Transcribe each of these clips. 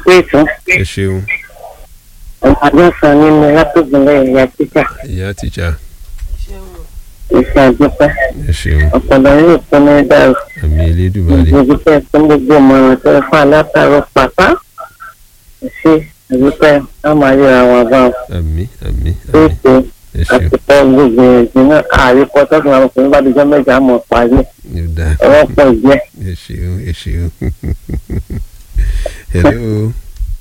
pé ìtàn ẹ ṣeun ọmọ adọ́sàn nínú látògbìnlẹ̀ ìyá títà ìyá tìjà ìṣe àdúpẹ́ ẹ ṣeun ọ̀pọ̀lọ yóò fún ní dàrú àmì elédùnmarè gbogbo tẹ̀ fún gbogbo ìmọ̀ràn tẹ́ fún alátàrọ̀ pàpà ṣe àdúpẹ́ á máa yọ àwọn àbá àmì àmì tó àmì ṣe ẹ ṣeun àti pọ́ gbogbo ìrìnàjò náà àríkọ tọ́sán àwọn ọkùnrin bá dijọ́ mẹ́jọ àmọ̀ parí yóò dá ọwọ́ pọ̀ jẹ́ ẹ ṣeun ẹ ṣeun hello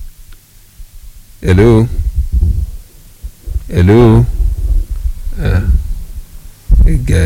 hello hello ah ẹ ga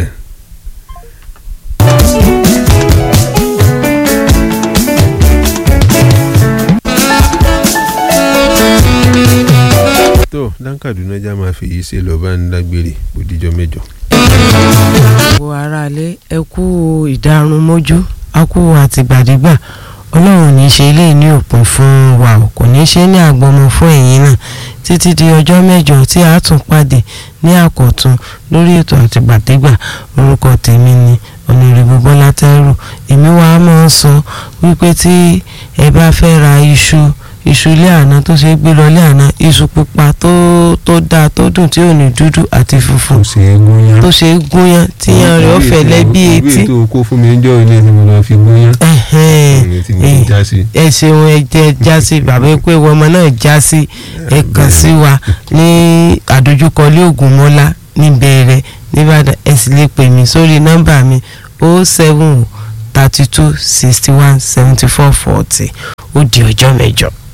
tó dáńkàdúná já máa fi yìí ṣe lọ́ọ́ bá ń dágbére òdìjọ́ mẹ́jọ. gbogbo aráalé ẹ kú ìdárun mójú a kú àtìgbàdégbà ọlọ́run ní í ṣe eléyìí ní òpin fún wa o kò ní í ṣe ní àgbọmọ fún ẹ̀yin náà títí di ọjọ́ mẹ́jọ tí a tún pàdé ní àkọ́tún lórí ètò àtìgbàdégbà orúkọ tèmi ni ọ̀nàrẹ́bù bọ́lá tẹ́rù èmi wá máa ń sọ wípé tí ẹ bá fẹ́ ra iṣu iṣu ilé àná tó ṣe é gbé lọ ilé àná iṣu pupa tó tó dáa tó dùn tí ò ní dúdú àti funfun ṣe é gúnyán. tó ṣe é gúnyán tíyan rẹ̀ ó fẹ̀lẹ́ bí etí. ìwé tó kó fún mi ń jọ ilé tí mo lọ fi gúnyán. Ẹ̀hẹ́n. ìwé tí mo fi já sí. ẹ ṣeun ẹ jẹ já sí bàbá ẹ pé ìwọ ọmọ náà já sí ẹ kàn sí wa ní àdójúkọ ilé Ògúnmọ́lá níbẹ̀rẹ̀ nìbàdàn ẹ sì lè pè mí sórí nọ́mbà mi o seven thirty two sixty one seventy four forty ó di ọjọ́ mẹ́jọ.